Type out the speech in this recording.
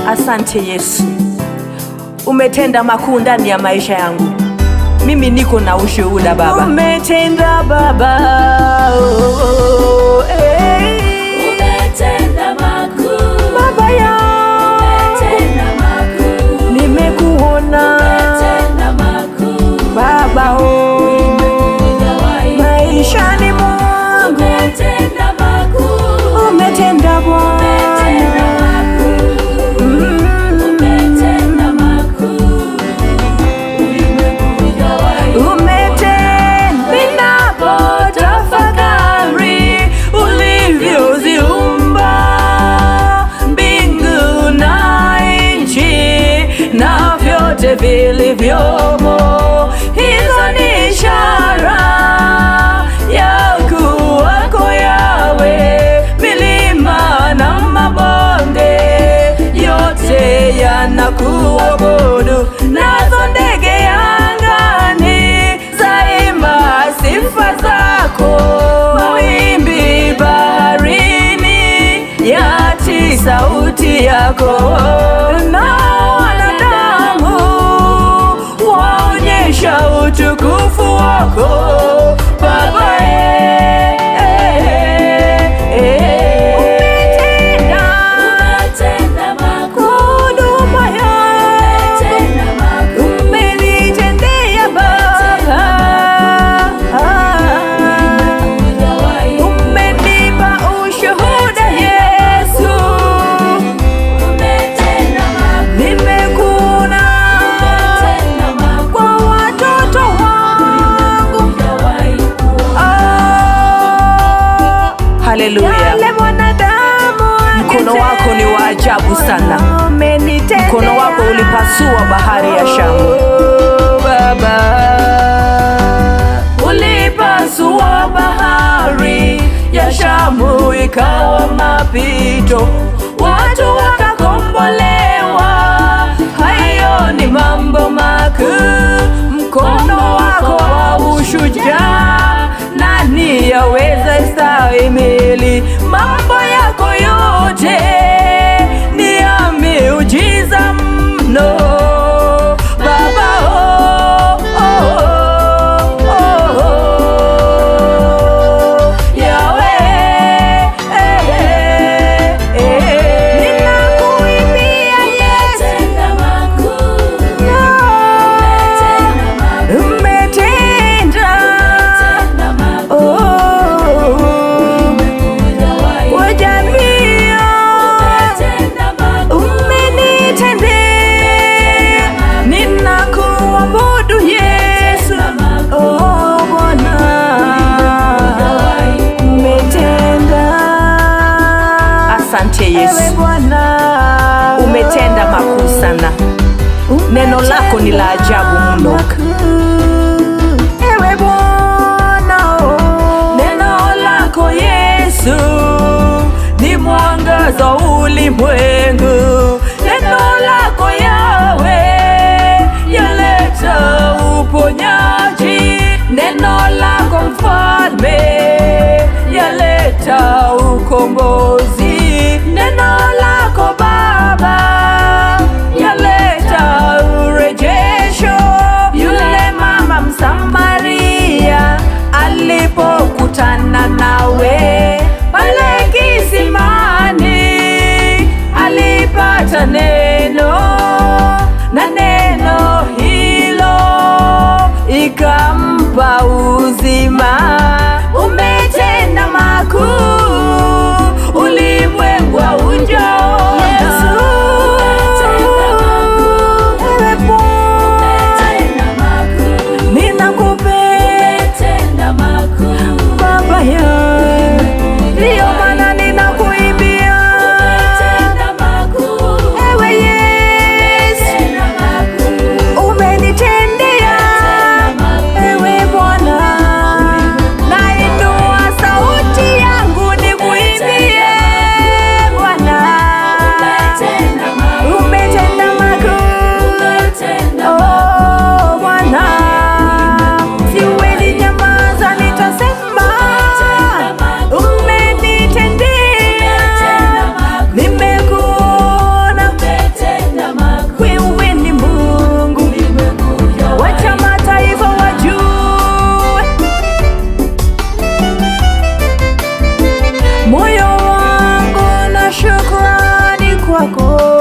Asante Yesu, umetenda makuu ndani ya maisha yangu. Mimi niko na ushuhuda Baba. Umetenda Baba, oh, oh, eh. Umetenda makuu, Baba yangu umetenda makuu, nimekuona umetenda makuu, Baba, oh, hujawahi maishani mwangu umetenda makuu, umetenda Bwana. umetenda makuu, umetenda makuu, ulimwengu hujawahi Umetenda ninapotafakari ulivyoziumba mbingu na nchi na vyote vilivyomo. Hizo ni ishara ya kuwako Yawe, milima na mabonde yote yanakuabudu, nazo ndege angani zaimba sifa zako, mawimbi baharini yati sauti yako, na wanadamu waonyesha utukufu wako Baba. eh, eh, eh. Umetenda umetenda makuu, huduma yangu umetenda makuu, umenitendea Baba, hujawahi umenipa ushuhuda Yesu, umetenda makuu, nimekuona umetenda makuu, kwa watoto wangu. hujawahi kuona. Ah, Haleluya! Yale mwanadamu Mkono wako ni wa ajabu sana. umenitendea. Mkono wako ulipasua bahari ya Shamu. Baba, ulipasua bahari ya Shamu ikawa mapito, watu wakakombolewa. Hayo ni mambo makuu, mkono wako wa ushujaa, nani yaweza stahimili mambo yako yote? Ni ya miujiza mno Baba, oh, oh, oh, oh, oh. Yahweh, eh, eh, eh. Ninakuimbia Yesu, Umetenda makuu, umetenda makuu, umetenda umetenda makuu, oh, hujawahi kwa jamii umetenda makuu, umenitendea, ninakuabudu Yesu, oh Bwana, umetenda. Asante Yesu, Ewe Bwana, umetenda makuu sana. Neno lako ni la ajabu mno. Ewe Bwana, oh. Neno lako Yesu ni mwangaza ulimwengu. Neno lako Yawe yaleta uponyaji. Neno lako Mfalme yaleta ukombozi. Neno lako Baba yaleta urejesho. Yule mama Msamaria alipokutana nawe pale kisimani, alipata neno na neno hilo ikampa uzima. Umetenda makuu, ulimwengu haujaona. Ewe umetenda makuu, ninakupenda umetenda makuu, Baba yangu, ndiyo maana ninakuimbia umetenda makuu, ewe Yesu, umetenda makuu, umenitendea umetenda makuu, ewe Bwana, moyo wangu na shukrani kwako